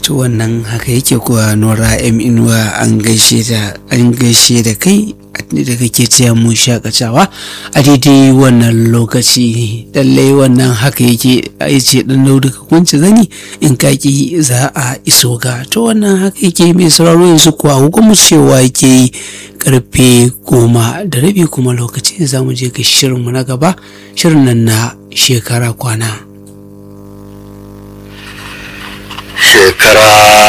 to wannan haka yake kuwa nora m inuwa an gaishe da an gaishe da kai da kake cewa mu shakatawa a daidai wannan lokaci lallai wannan haka yake a ce dan daudu ka kunci zani in kaki za a iso ga to wannan haka yake mai sauraro yanzu kuwa hukumar cewa yake yi karfe goma da rabi kuma lokacin za mu je ga shirinmu na gaba shirin nan na shekara kwana shekara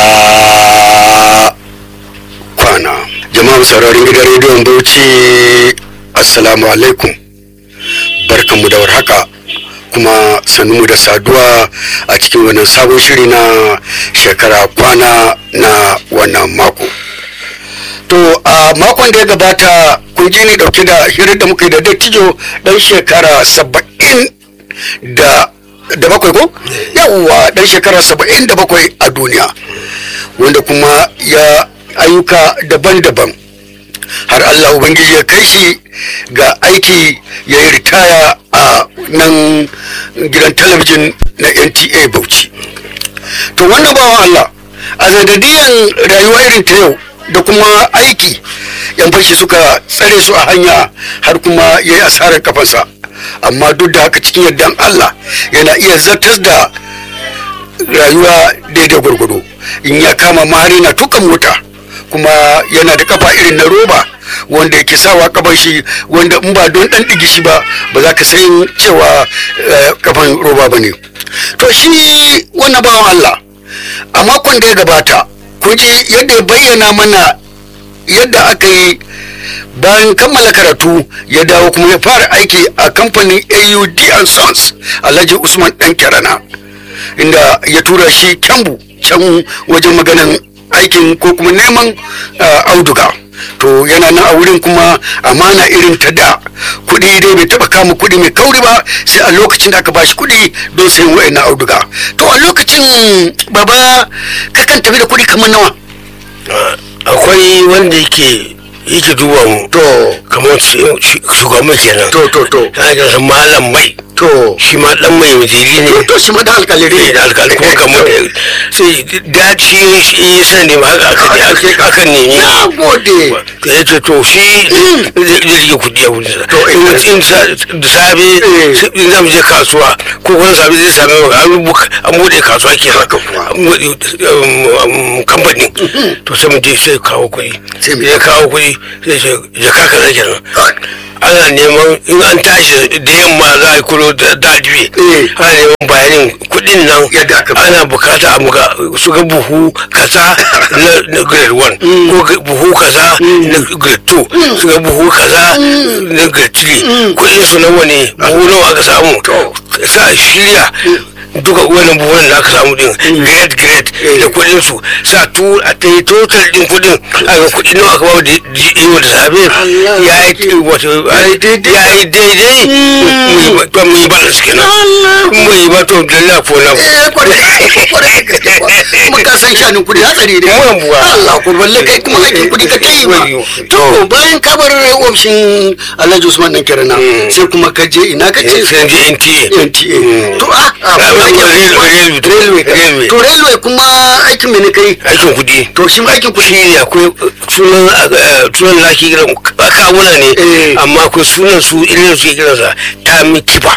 kwana jama'a sauraron gidan rediyon bauchi assalamu alaikum barkanmu da warhaka kuma mu da saduwa a cikin wannan sabon shiri na shekara kwana na wannan mako to a makon da ya gabata kun ji ni dauke da hirar da muka yi da dattijo dan shekara saba'in da da bakwai ko yawwa dan shekara saba'in da bakwai a duniya wanda kuma ya ayyuka daban-daban har Allah Ubangiji ya kai shi ga aiki ya yi ritaya a nan gidan talabijin na NTA Bauchi. To wannan bawan Allah a zadadiyan rayuwa irin ta yau da kuma aiki yan fashi suka tsare su a hanya har kuma ya yi asarar kafansa amma duk da haka cikin yardan Allah yana iya zartas da rayuwa daidai gwargwado in ya kama mari na tuka mota kuma yana da kafa irin na roba wanda yake sawa kafan shi wanda in ba don dan digi shi ba ba za ka san cewa kafan roba ba ne to shi wannan bawan Allah a makon da ya gabata kun ji yadda ya bayyana mana yadda aka yi bayan kammala karatu ya dawo kuma ya fara aiki a kamfanin aud and sons alhaji usman dan kirana inda ya tura shi kyambu can wajen maganan aikin ko kuma neman auduga to yana nan a wurin kuma amana irin ta da kuɗi dai bai taɓa kama kuɗi mai kauri ba sai a lokacin da aka bashi kuɗi don sayan wa'annan auduga to a lokacin baba kakan tafi da kuɗi kamar nawa akwai wanda yake yake duba mu to kamar shugaban kenan to to to ana kiransa malam mai to shi ma dan mai waziri ne to shi ma da alkaliri ne da alkali kuma kamar sai da shi shi san ne ma haka aka aka ne ni na gode to ya ce to shi zai rike kudi a wurin To, in in da safe in zamu je kasuwa ko kuma safe zai same mu an buka an bude kasuwa kenan Haka kuwa. an bude um, kamfani to sai mu je sai kawo kuɗi Sai mu- ya kawo kuɗi sai ce jaka kaza kenan ana neman in an tashi da yamma za a yi kulo da dadibe Eh. ana neman bayanin kuɗin nan Yadda aka- ana bukata a muga su ga buhu kaza na na grade 1 ko ga buhu kaza na grade 2 su ga buhu kaza na grade 3 kuɗin su nawa ne buhu nawa aka samu sa shirya duka wannan buhunan da aka samu din grade grade da kuɗin su sa tu a ta yi total din kuɗin a ga kuɗi nawa aka bawa da yau da safe Allah. ya yi wato ya yi daidai mu yi ba mu yi balance kenan mu yi ba to da na ko na eh kwarai kwarai da gaske kuwa. kuma ka san shanin kudi hatsari ne Yawan buwa. Allah ko balle kai kuma aikin kudi ka kai ba to bayan ka bar ofishin Alhaji Usman nan kirana sai kuma ka je ina ka ce sai je NTA NTA to a a Railway, railway, railway railway. to railway kuma aikin me ne kai aikin kuɗi to shi ma aikin kudi shi ne akwai sunan eh, sunan da ake kiran kawuna ne Eh. amma akwai sunan su irin su ke kiransa ta mi kifa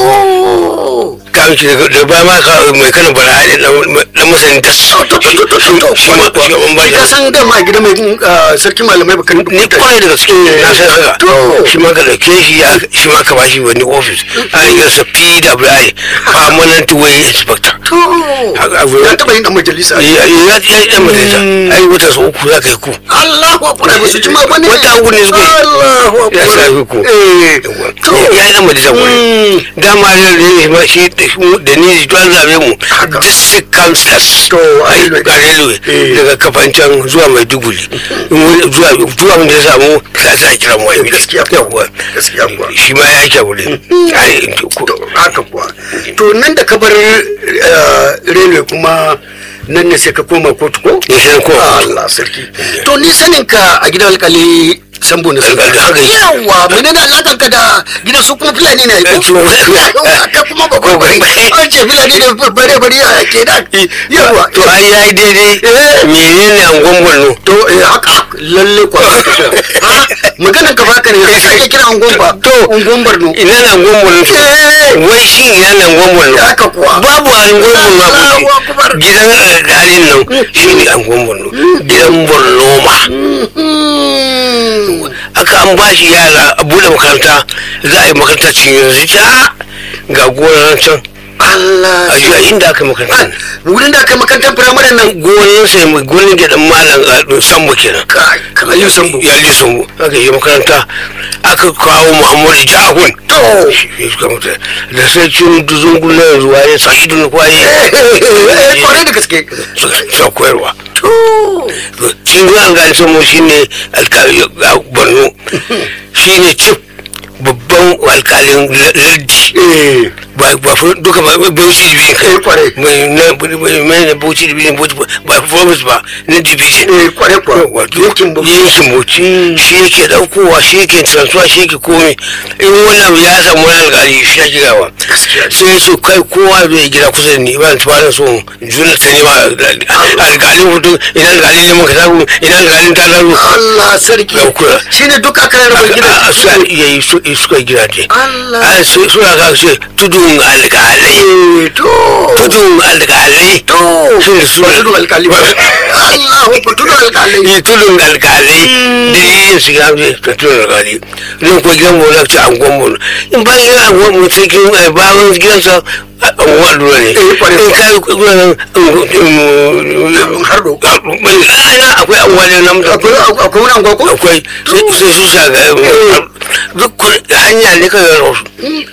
to ta mi kifa da ba ma ka mai kana bara ne dan masanin tas to to to to to to shi ma shi ma ba ka san da ma gida mai ah, sarki malamai baka ni kwarai da gaske na san haka To. shi ma ka dauke shi ya shi ma ka bashi wani office a yi sa PWI permanent way inspector to Haka abu ya- ya taba yin dan majalisa ya ya ya ya majalisa ai wata sau uku za ka yi ku Allahu akbar ba su ji ma bane Wata uku ne suka yi. Allahu akbar Ya sa ku. eh to ya yi dan majalisa wuri dama da ne ma shi da shi- da ni to an zabe mu Haka. district councillors To, a ai railway. ga railway Eh. daga kafancan zuwa maiduguri In wani- zuwa zuwa mun da ya samu sai sai a kira mu ai Gaskiya kuwa. Yawwa. Gaskiya kuwa. shi ma ya ke wuri ai ko- to haka kuwa to nan da ka bar eh, railway kuma nan ne sai ka koma kotu ko Eh, sai na koma kotu. Allah sarki to ni sanin ka a gidan alkali sambo na sarki Alkali, haka yake. yawa mene da alakan ka da gidan su kuma fulani ne Eh, ko to- ka kuma ba ko bari an ce fulani da bare bare a ke da yawa to ai yayi daidai Eh. menene angon Borno to eh haka lalle kwa ha maganan ka baka ne yanzu ake kira angon ba To. angon barno ina na angon Borno to Eh. wai shi ina na angon Borno haka kuwa babu angon Borno a Allahu Bauchi. Akbar. gidan alƙalin nan shi ne angon Borno gidan Borno ma Hmm. aka an ba shi yara a buɗe makaranta za a yi makaranta cikin yanzu ta ga gonar can Allah a jiya inda aka yi makaranta wurin da aka makarantar firamare nan gonar sai mai gonar gidan malam a sambo kenan kai kamar yin sambo ya ji sambo aka yi makaranta aka kawo muhammadu jahun to da sarkin duzungun na yanzu waye sa'idu na kwaye eh kwarai da gaske suka koyarwa to shi zuwa alƙalin sambo shi ne alƙalin borno shi ne cif babban alƙalin laddi eh ba ba fa duka ba ba bauchi division Eh, kwarai. mai na mai mai na bauchi division bauchi ba ba province ba na division eh kwarai kwa wato yankin Bauchi. yankin bauchi shi yake daukowa shi yake transfer shi yake komai in wani abu ya samu wani alƙali shi ya gidawa Gaskiya ne. sai ya ce kai kowa zai gida kusa da ni ba ta so juna ta nema alƙalin hutu ina alƙalin neman ka zaru ina alƙalin ta zaru Allah sarki Dauka. shine duk aka rarraba gidan a su yayi su suka gida ce Allah a su suna ka ce tudun alƙalai eh to tudun alƙalai to shi ne su ba tudu alkali ba Allah ba tudu alkali yi tudun alƙalai dalilin su ya ce ta tudun alƙalai nan ko gidan mu na ce an gwamnu in ba gidan an gwamnu sai kin bayan gidansa an gwamnu ne Eh, kwarai in kai gudanar hardo ina akwai an wani namda akwai akwai wani anguwa ko akwai sai su shaga duk hanya ne kawai rasu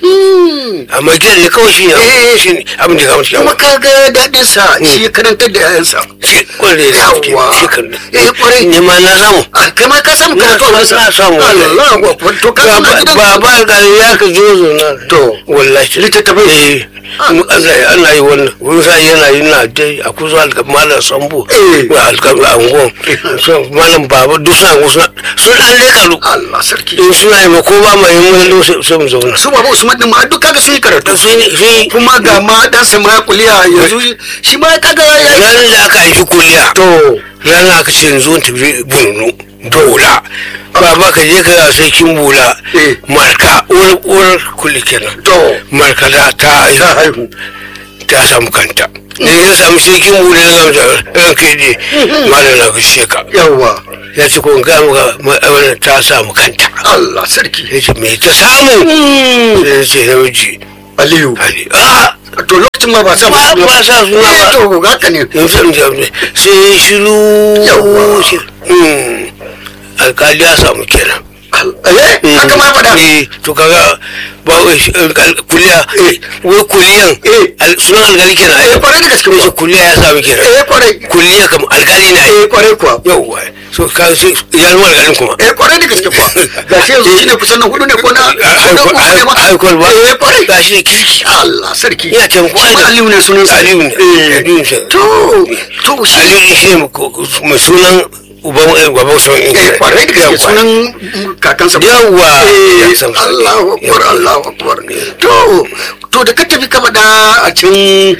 amma gidan ne kawai shi ne shi ne abin da kawai shi kuma ka ga daɗin sa shi ya karantar da yayansa shi kwarai da suke Yawwa. shi kan eh kwarai ne ma na samu a kai ma ka samu na karatu a na samu Allah akbar to ka samu gidan ba ba ga ya ka zo zo na To. wallahi Littattafai? eh mu Allah ya ana yi wannan wani sa yana yi na dai a kusa alka malam sambo Eh. wa alka angon so malam baba duk suna wasu sun dan leka lu Allah sarki in suna yi ma ko ba mai mun lo sai mu zauna su baba Usman din ma duk kaga sun yi karatu to sun sun kuma ga ma dan sa ma kuliya yanzu shi ma kaga ya yi ranar da aka haifi kuliya to ranar aka ce yanzu in tafi bunu bola baba ka je ka sai kin bola Eh. marka uwar uwar kuli kenan to marka da ta ta haihu haihu ta samu kanta da ya samu sai kin bola na gamsa ran kai ne malam na gaishe ka yawa ya ce ko in ga maka ma- wannan ta samu kanta Allah sarki ya ce me ta samu sai ya ce namiji Aliyu ali ah to lokacin ma ba sa ba musu ba sa suna Eh, ba to haka ne yanzu in ji sai shiru Yawwa. shi- Hmm. alkali ya samu kenan Al- eh haka ma faɗa eh to kaga ba wai shi- alkal- kuliya Eh. wai kuliyan Eh. al- sunan alkali kenan eh ai kwarai da gaske Wai kuwa kuliya ya samu kenan eh kwarai kuliya kam alkali ne ai eh kwarai kuwa yauwa so ka sai ya zama alkalin kuma eh kwarai da gaske kuwa ga shi yanzu shine kusan na hudu ne ko na na uku ne ma haikol ba eh kwarai ga shi ne kirki Allah sarki Ina taimako Shi ma ai da- Aliyu ne sunan sa Aliyu ne. eh Aliyu ne. to to shi aliyu shi ne mai sunan uban gaban sun eh kwarai da gaske sunan kakansa ba. yawwa eh Ya san- Allahu akbar Allahu akbar to to da ka tafi ka faɗa a can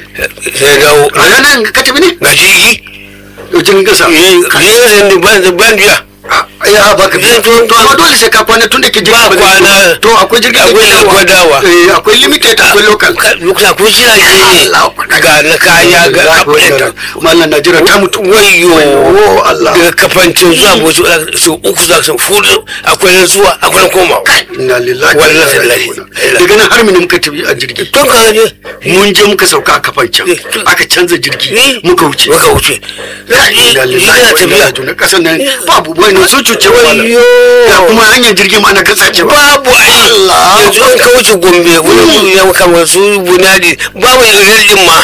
sai dawo a ranar ka tafi ne ga jirgi jirgin kasa jirgin da ban da ban biya ya ba ka Eh, to- to amma dole sai ka kwana tun da ke jirgin Ba ba zai- kwana. to akwai jirgin Akwai da ke akwai dawa. eh akwai limited akwai local lokuta ko jirage ga na kaya ga kafin mallan najira ta mutu wayo oh Allah daga kafancin zuwa bosu su uku za su fudu akwai na zuwa akwai na komawa inna lillahi wa inna Wallahi, ilaihi wallahi. raji'un. daga nan har mu muka tafi a jirgi tun ka ne mun je muka sauka a kafan can Eh, to- aka canza jirgi Eh. muka wuce muka wuce inna lillahi yana wa inna tafiya ilaihi raji'un. kasan nan babu wani sun cuce wa malam. wayo ga kuma hanyar jirgi ma na kasace ba babu ai Allah. yanzu an ka wuce gombe wani ya kama su bunadi babu irin din ma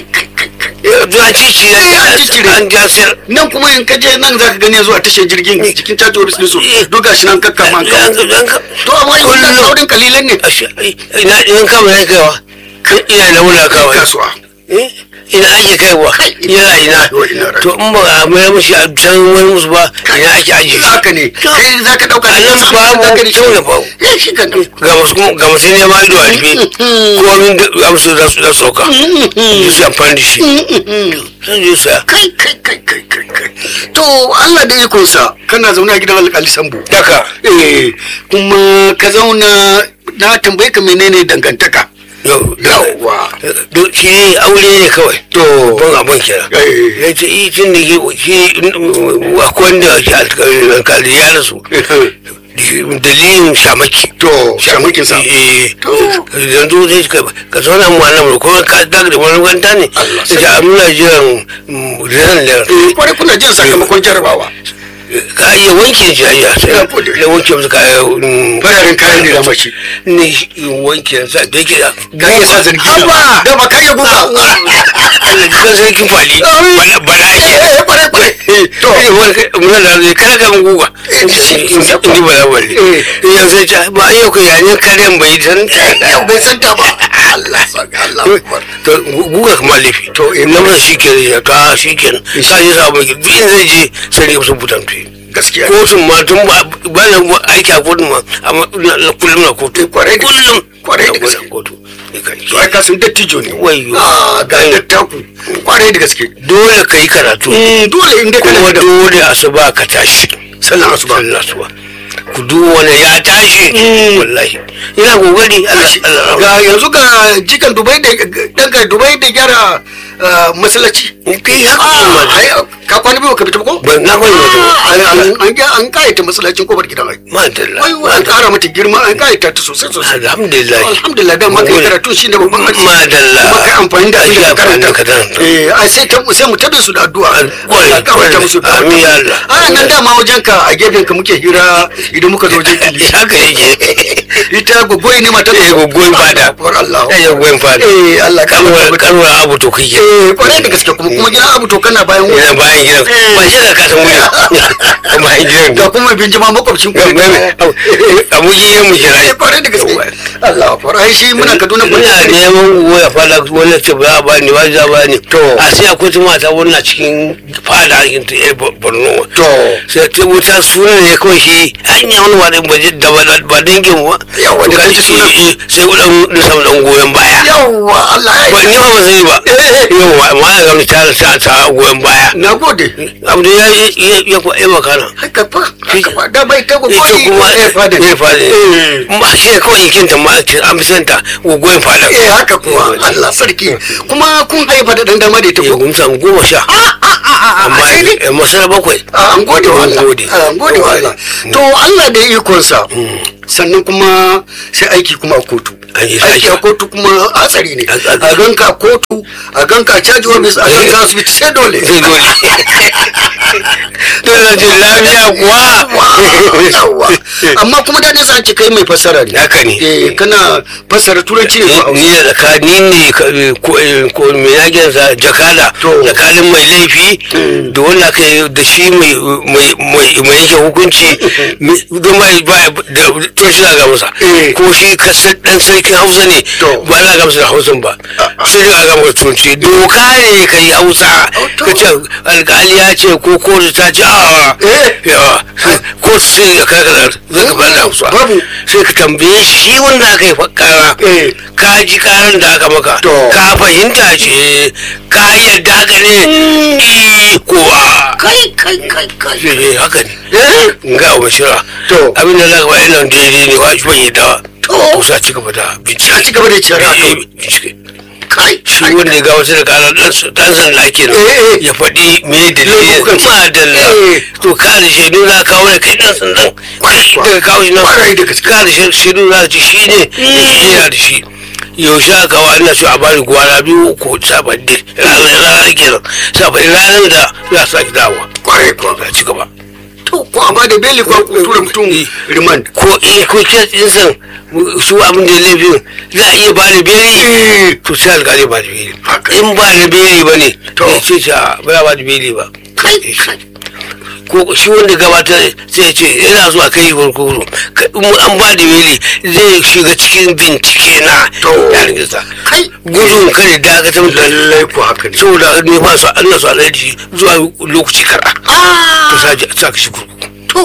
yanzu an cici Eh, an ciccire. an jasir nan kuma in ka je nan za ka gani zuwa tashar jirgin cikin caji ofis ɗinsu duk gashi nan kakkama an kawo to amma in ka saurin kalilan ne ina in kama ya kaiwa ina da wula kawai kasuwa Eh, ina ake kaiwa yana ina to in ba a mayar mushi a can wani musu ba ina ake ajiye shi haka ne kai za ka ɗauka a nan babu kyau da babu ya shi kan ga masu ga masu neman ido a rufe ko min da amsu za su za su sauka su su amfani da shi sun je su ya kai kai kai kai kai kai to Allah da ikonsa kana zaune a gidan alƙali sambo daka eh kuma ka zauna na tambaye ka menene dangantaka yau yawwa do shi aure ne kawai to ban abin kira eh, ya ce yi tun da ke shi akwai wanda ke alkali ya rasu dalilin shamaki to shamakin sa eh To. yanzu zai ka ka zauna mu nan ko ka daga da wani wanda ne Allah da muna jiran ran da eh kwarai kuna jin sakamakon jarabawa ka iya wanke shi ayya sai Ya gode. ya wanke musu kaya fararen kayan ne da mashi ne wanke sa da yake da ka iya sa zargi Haba! da ba ka iya guga Allah ji kan sarkin kwali bala bala ke eh kwarai kwarai to muna da zai kada ka guga Eh, shi- in ji bala wali Eh. yau sai ta ba yau ka yayin karen bai san yau bai san ta ba Allah saka Allah akbar to guga kuma laifi To, eh, na masa shi ke ya ta shi ke sa yi sa mai duk inda zai je sai ne sun butan tuyi gaskiya kotun ma tun ba ba na aiki a kotun ma amma na- na kullum na kotu Eh, kwarai da kullum kwarai da na gaske. kotu ne kai. to ai ka sun dattijo ne Wayyo. ah ga dattaku kwarai da gaske dole ka yi karatu Mm, dole in dai kana kuma da dole asuba ka tashi sallan asuba sallah asuba ku duk wani ya tashi wallahi ina kokari Allah Allah ga yanzu ga jikan dubai da daga dubai da gyara ah, masallaci kai haka Ah, kuma ai, ka kwana biyu ka fita ba ko ban na kwai wato Ah, an an- an ga- an kayata masallacin kofar gidan ai madalla wai wai, an kara mata girma an kayata ta sosai sosai alhamdulillah alhamdulillah dan maka karatu shi ne babban arziki madalla kuma kai amfani da abin da ka karanta ka karanta eh ai sai ta sai mu tabe su da addu'a Kwarai, Allah ka wata musu da amin ya Allah. a nan dama wajen ka a gefen ka muke hira idan muka zo wajen kili haka yake ita gogoyi ne mata eh gogoyin fada Akbar Allah eh gogoyin fada eh Allah ka kanwar wata kanwar abu to kai eh kwarai da gaske kuma kuma gidan abu to kana bayan yana wani bayan gidan ba shi da ka san wuri bayan gidan da kuma binjima makwabcin ku a muji ya mu kira eh kwarai da gaske Allah akbar ai shi muna Kaduna muna neman goya fada wannan ce ba ba ni ba za ba ni To. a sai akwai ta mata wannan cikin fada a cikin ta yar borno to sai ta wuta sunan ne kawai shi hanya wani ba ba ji- da ba ba dangin ba Yawa, da To kaji kaji sunan. eh, eh, sai kudan da samu dan goyon baya yawwa Allah ya ba ni ba ba sani ba yawa amma ya gami ta ta ta goyon baya na gode abu da ya ya ya kwa ya makana haka fa haka fa da bai ta gogoyi ita kuma eh fada ya fada eh ba shi kawai jikinta ma ce an fi santa goyon fada eh haka kuwa Allah sarki kuma kun haifa da dan dama da ita ya ko gumsa goma sha amma sai dai ya masana bakwai an gode wa Allah An gode. an gode wa Allah to Allah da ikonsa sannan kuma sai aiki kuma a kotu An yi aiki a aiki. kotu kuma hatsari ne Hatsari. a ganka a kotu a ganka a caji office a ganka asibiti sai dole sai dole dole ce lafiya kuwa Yawwa. amma kuma daɗin sa ce kai mai fassara ne haka ne eh kana fassara turanci ne ko ni da tsakani ne ka- ko ko me yakin sa jakada To. tsakanin mai laifi da wanda aka yi da shi mai mai mai mai yake hukunci mi- don mai ba da to shi ga masa Eh. ko ko shi kasar dan sarkin Hausa ne To. ba za ga masa da Hausan ba sai da ga masa turanci doka ne ka yi Hausa Oh, to. ka ce alƙali ya ce ko kotu ta ce a Eh. yawa kotu sai ya karkata zai ka bada Hausa Babu. sai ka tambaye shi wanda aka yi kara Eh. ka ji karan da aka maka To. ka fahimta ce ka yadda haka ne Eh, ko a kai kai kai kai sai dai haka ne eh ga abu shira To. abin da za ka faɗi nan daidai ne wa shi bai yadda To. kusa ci gaba da bincike Ka ci gaba da cira Eh, eh, bincike kai shi wanda ya ga wasu da kara dan dan sanda ake nan Eh, eh. ya faɗi me dalilin Laifukan su. ma dalla Eh. to ka da shaidu za ka kawo da kai dan sandan Kwarai kuwa. daga kawo shi nan Kwarai da gaske. ka da shaidu za ka ci shi ne yana da shi yaushe aka kawo ana so a bani gwara biyu uku sabadde ranar ranar kenan sabadde ranar da za su sake dawowa kwarai kuwa ga ci gaba to ko a bada beli ko a tura mutum remand ko in ko kes din san su abin da ya laifin za a iya ba da beli to sai alƙali ba da beli Haka. in ba da beli ba ne To. ya ce ta ba ba da beli ba kai kai ko shi wanda gabatar sai ya ce yana zuwa kai kurkuku Ka- in an ba da weli zai shiga cikin bincike na To. yarin sa kai gudun kare dakatar da lallai ko haka ne saboda ne ba su Allah su alaji zuwa lokaci kara to ah sa ji sa ka shi kurkuku to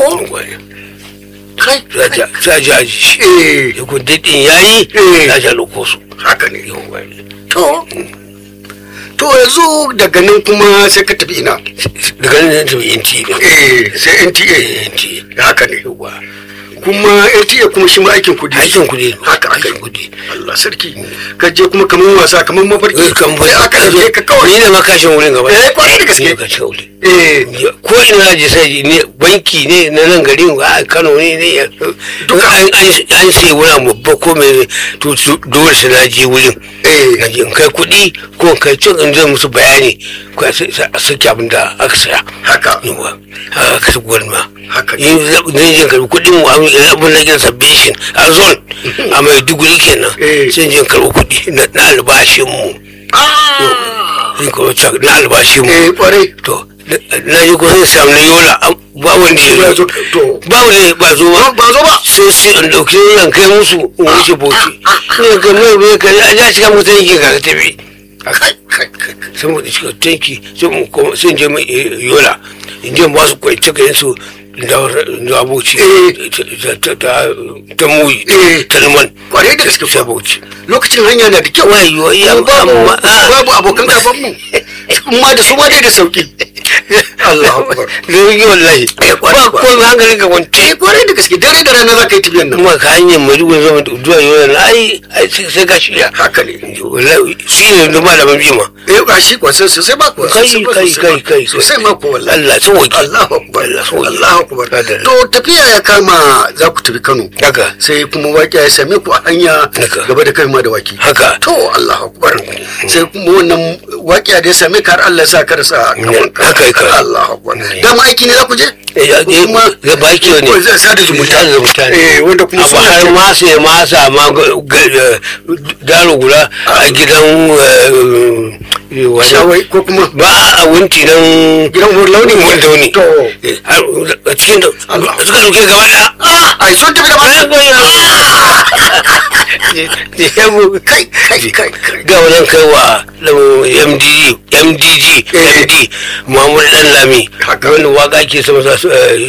kai sa ji sa ji aji shi eh ya kun daɗin yayi Eh. ya ja lokosu haka ne to to yanzu daga nan kuma sai ka tafi ina daga nan ta yi inti ne eh sai NTA NTA. haka ne yawa kuma NTA kuma shi ma aikin kudi aikin kuɗi haka haka aikin kuɗi Allah sarki ka je kuma kamar wasa kamar mafarki Eh, kan bai aka je ka kawai ni ne makashin wurin gaba Eh, kwarai da gaske. Ni ne makashin wurin eh ko ina je sai ne banki ne na nan garin a Kano ne ne ya- Duka. an an an sai wani babba ko mai to su- dole sai na je wurin eh na je in kai kuɗi ko in kai cin in zai musu bayani ko a sai- a saki abin da aka saya haka yawa a ka su gwamna haka ne yin zan je karbi kuɗin mu abin abin na gina sabbin a zon a mai duguri kenan Eh. sai je karbi kuɗi na na albashin mu ah in karbi cak na albashin mu eh kwarai to na- na yi kusan samu na yola an- ba wanda ya ya zo zo to ba wanda ya- ba zo ba ba zo ba sai sai in ɗauki yan kai musu in wuce bauchi ne ka mai mai ka a ja shiga mutum yake ga ka tafi kai kai kai sai mu shiga tanki sai mu koma sai in je mai yola in je ba su kwance kayan su da da abuci ta ta ta ta muyi Eh. ta liman kwarai da gaske sai kuwa abuci lokacin hanya na da kyau wayo iya Kuma babu amma ah. babu abokan gaban mu amma da su ma dai da sauki Allahu akbar da yi wallahi Eh, kwarai ba kuwa. ko hankalin ka kwance eh kwarai da gaske dare da rana za ka yi tafiyan nan kuma ka hanyar maiduguri zama zuwa yola na ai ai sai sai ka shirya haka ne wallahi shi ne da malaman bima eh ba shi kwa sosai sai ba kuwa Kai, sosai ba, kai, sosai ba. kai, kai. sosai ma ko wallahi Allah sun wuce Allahu akbar Allah sun wuce Allahu akbar Adalla. to tafiya ya kama za ku tafi Kano haka sai kuma waƙi ya same ku a hanya Haka. gaba da kai ma da waki haka to Allahu akbar sai kuma wannan waƙi da ya same ka har Allah ya sa ka rasa kaman ka Haka, haka. Allahu akbar Mm. dama aiki ne za ku je Eh, ya- Ko kuma ya baki ne ko zai sada zumunta Sada zumunta ne. eh wanda kuma abu suna har ce- ma sai ma sama daro guda a gidan eh, wannan shawai ko kuma ba a wunti nan gidan hur launi wanda wani to a cikin da Allah. suka dauke gaba da ah ai sun tafi da ba kai kai kai kai ga wannan kai wa mdg mdg Eh. md muhammad dan lami Haka. wanda waka ke sama sa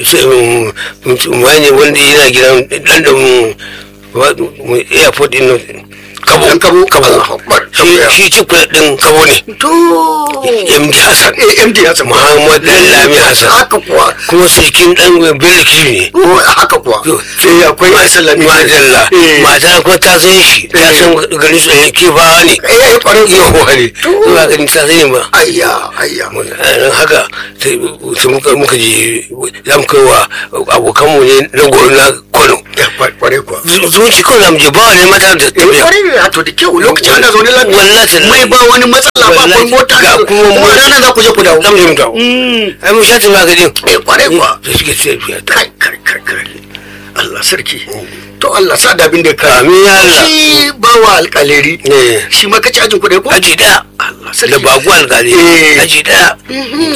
wani wanda yana gidan dan da mu wa- mu- airport din nan, kabo Dan Kabo. kabo Allahu Akbar. shi shi ci kula din kabo ne to md hassan eh MD Hassan muhammad dan lami hassan haka kuwa kuma sulkin dan bello ne Oh, haka kuwa sai akwai sallami Madalla, eh mata kuma ta san shi, ta Eh. san garin su ɗaya kifawa ne. eh kwarai Yawa ne, ba ganin ta sani ba. ayya ayya Don haka sai sai muka muka je za mu kai wa abokanmu ne na goro na Kano. ya kwarai kuwa Zuci kawai za mu je ba wani mata da eh tafiya. kwarai ne to da kyau lokacin ana zaune lafiya Wallahi tallahi. mai ba wani matsala ba Wallahi, kun mota ga kuma kuma mota. rana za ku je ku dawo Za mu je mu dawo. Ai mun sha tafiya gadin. eh kwarai kuwa Da suke tafiya ta. kai kai kai kai Allah sarki to Allah sa da abin da ka Amin ya Allah. shi bawa alƙaleri Eh. shi ma kace ajin kuɗi ko Aji ɗaya. Allah Da sarki bagu alƙali. Eh. Aji ɗaya.